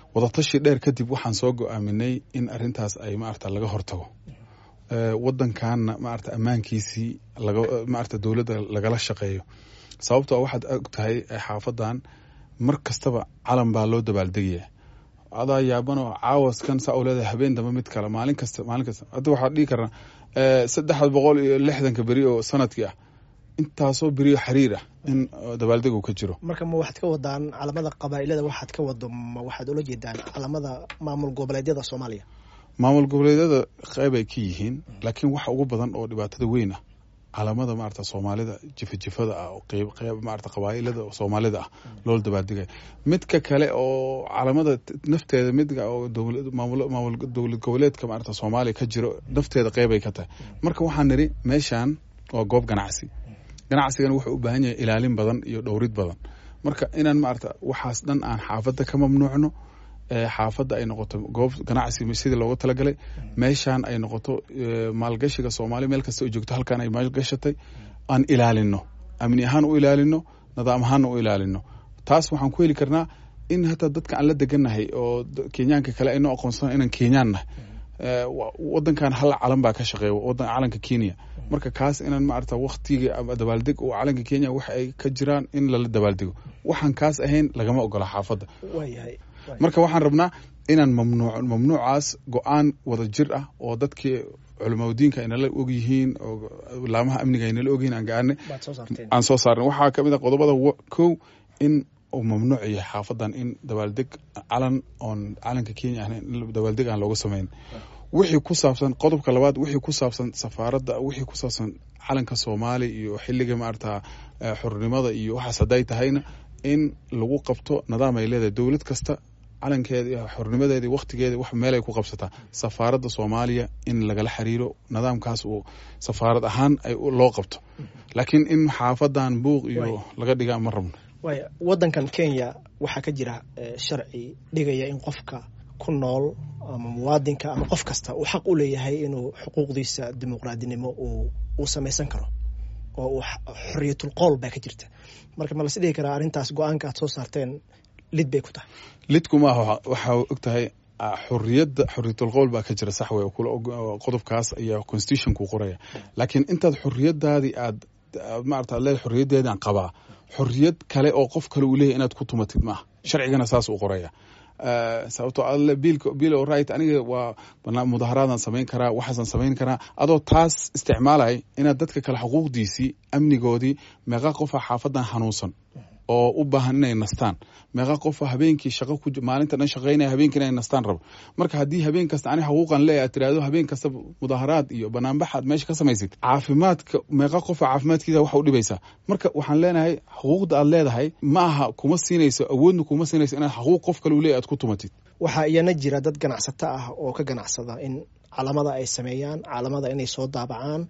wadatashi dheer kadib waxaan soo go-aaminay in arintaas ay maarata laga hortago wadankanna maarata ammaankiisii maarata dowladda lagala shaqeeyo sababtoo waxaad og tahay xaafadan mar kastaba calan baa loo dabaaldegaya adaa yaabanoo caawaskan saa u leedahay habeen dambe mid kale maalin kasta maalin kasta hadda waxaa dhihi karnaa saddex boqol iyo lixdanka beri oo sanadkii ah intaasoo beriyo xiriir ah in dabaaldeg uu ka jiro marka ma waxaad ka wadaan calamada qabaa'ilada waxaad ka wado ma waxaad ula jeedaan calamada maamul goboleedyada soomaaliya maamul goboleedyada qeyb ay ka yihiin laakiin waxa ugu badan oo dhibaatada weyn ah calamada maarata soomaalida jifajifada ah oo qeyb qeyb maarata qabaa'ilada soomaalida ah loola dabaaldegaya midka kale oo calamada nafteeda midka oo dowlad maamul maamul dowlad goboleedka maarata soomaaliya ka jiro nafteeda qeyb ay ka tahay marka waxaan nidhi meeshan waa goob ganacsi ganacsigana wuxuu u baahan yahay ilaalin badan iyo dhowrid badan marka inaan maarata waxaas dhan aan xaafadda ka mamnuucno xaafadda ay noqoto goob ganacsi sidii looga talagalay meeshaan ay noqoto maalgashiga soomaaliya meel kasta oo joogto halkaan ay maalgashatay aan ilaalino amni ahaan u ilaalino nidaam ahaanna u ilaalino taas waxaan ku heli karnaa in hataa dadka aan la degannahay oo kenyaanka kale aynoo aqoonsana inaan kenyaan nahay wadankan hal calan baa ka shaqeeya wadan calanka kenya marka kaas inaan maarata waktiga ama dabaaldeg oo calanka kenya waxa ay ka jiraan in lala dabaaldego waxaan kaas ahayn lagama ogola xaafadda marka waxaan rabnaa inaan mamnuuc mamnuucaas go-aan wada jir ah oo dadkii culamaudiinka aynala ogyihiin oo laamaha amniga aynala ogyihiin aan gaarnay aan soo saarnay waxaa kamid a qodobada kow in uu mamnuuc yahay xaafadan in dabaaldeg calan oon calanka kenya ahayn dabaaldeg aan looga samayn wixii ku saabsan qodobka labaad wixii ku saabsan safaaradda wixii ku saabsan calanka soomaaliya iyo xiliga maarata xornimada iyo waxaas hadday tahayna in lagu qabto nidaam ay leedahay dowlad kasta calankeeda iyo xornimadeeda iyo wakhtigeeda wax meel ay ku qabsataa safaaradda soomaaliya in lagala xiriiro nidaamkaas uu safaarad ahaan ay loo qabto laakiin in xaafadan buuq iyo laga dhigaa ma rabno waaya waddankan kenya waxaa ka jira sharci dhigaya in qofka ku nool ama muwaadinka ama qof kasta uu xaq u leeyahay inuu xuquuqdiisa dimuqraadinimo uu samaysan karo oo uu xoriyatul qowl baa ka jirta marka ma las dhihi karaa arrintaas go-aanka aad soo saarteen lid bay ku tahay lidku maaha waxaa og tahay xoriyadda xoriyatul qowl baa ka jira sax wey qodobkaas ayaa constitutionku qoraya laakiin intaad xoriyadaadii aad maarata ad leedahay xoriyaddeedaan qabaa xoriyad kale oo qof kale uu leeyahy inaad ku tumatid maaha sharcigana saas uu qoraya sababtoo alle biilka biil o right aniga waa mudaharaadan samayn karaa waxaasan samayn karaa adoo taas isticmaalay inaad dadka kale xuquuqdiisii amnigoodii meeqa qofa xaafadan xanuunsan oo u baahan inay nastaan meeqa qofa habeenkii shaqo ku maalinta dhan shaqaynaya habeenkii inay nastaan rabo marka haddii habeen kasta ani xuquuqan leeyahay aad tiraahdo habeen kasta mudaharaad iyo banaanbaxaad meesha ka samaysid caafimaadka meeqa qofa caafimaadkiisa waxa u dhibaysaa marka waxaan leenahay xuquuqda aad leedahay ma aha kuma siinayso awoodna kuma siinayso inaad xuquuq qof kale u leeyahy aad ku tumatid waxaa iyana jira dad ganacsato ah oo ka ganacsada in calamada ay sameeyaan calamada inay soo daabacaan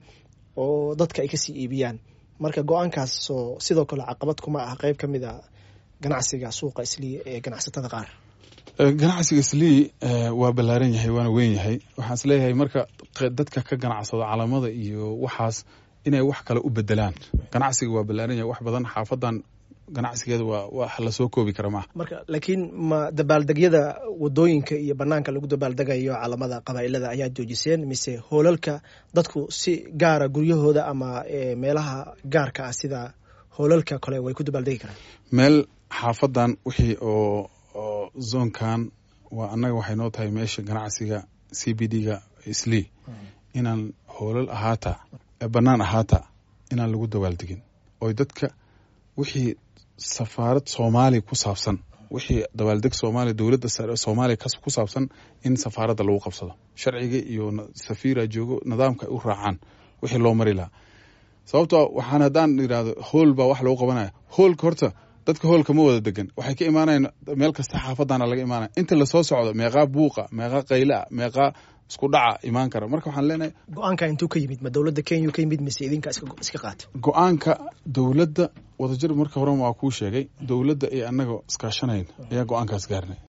oo dadka ay kasii iibiyaan marka go-aankaasoo sidoo kale caqabad kuma ah qeyb ka mid a ganacsiga suuqa islii ee ganacsatada qaar ganacsiga islii waa ballaaran yahay waana weyn yahay waxaan is leeyahay marka dadka ka ganacsado calamada iyo waxaas inay wax kale u bedelaan ganacsiga waa ballaaran yahay wax badan xaafadan ganacsigeeda waa wax lasoo koobi kara maaha marka laakiin ma dabaaldegyada wadooyinka iyo banaanka lagu dabaaldegayo calamada qabaa'ilada ayaa joojiseen mise hoolalka dadku si gaara guryahooda ama meelaha gaarka ah sida hoolalka kale way ku dabaaldegi karaan meel xaafadan wixii oo oo zoonkan waa annaga waxay noo tahay meesha ganacsiga c b d ga islii inaan hoolal ahaata bannaan ahaata inaan lagu dabaaldegin oy dadka wixii safaarad soomaaliya ku saabsan wixii dabaaldeg soomaaliya dowladda soomaaliya ku saabsan in safaaradda lagu qabsado sharciga iyo safiira joogo nidaamka ay u raacaan wixii loo mari lahaa sababtoo waxaan haddaan idhahdo hool baa wax lagu qabanaya hoolka horta dadka hoolka ma wada degan waxay ka imaanayan meel kasta xaafadana laga imaanaya inta lasoo socdo meeqaa buuqa meeqaa qaylaa meeqaa isku dhaca imaan kara marka waxaan leenahay go-aanka intuu ka yimid ma dowladda kenya ka yimid mise idinka iska qaata go-aanka dowladda wadajir marka hore waa kuu sheegay dowladda iyo annaga iskaashanayn ayaa go-aankaas gaarnay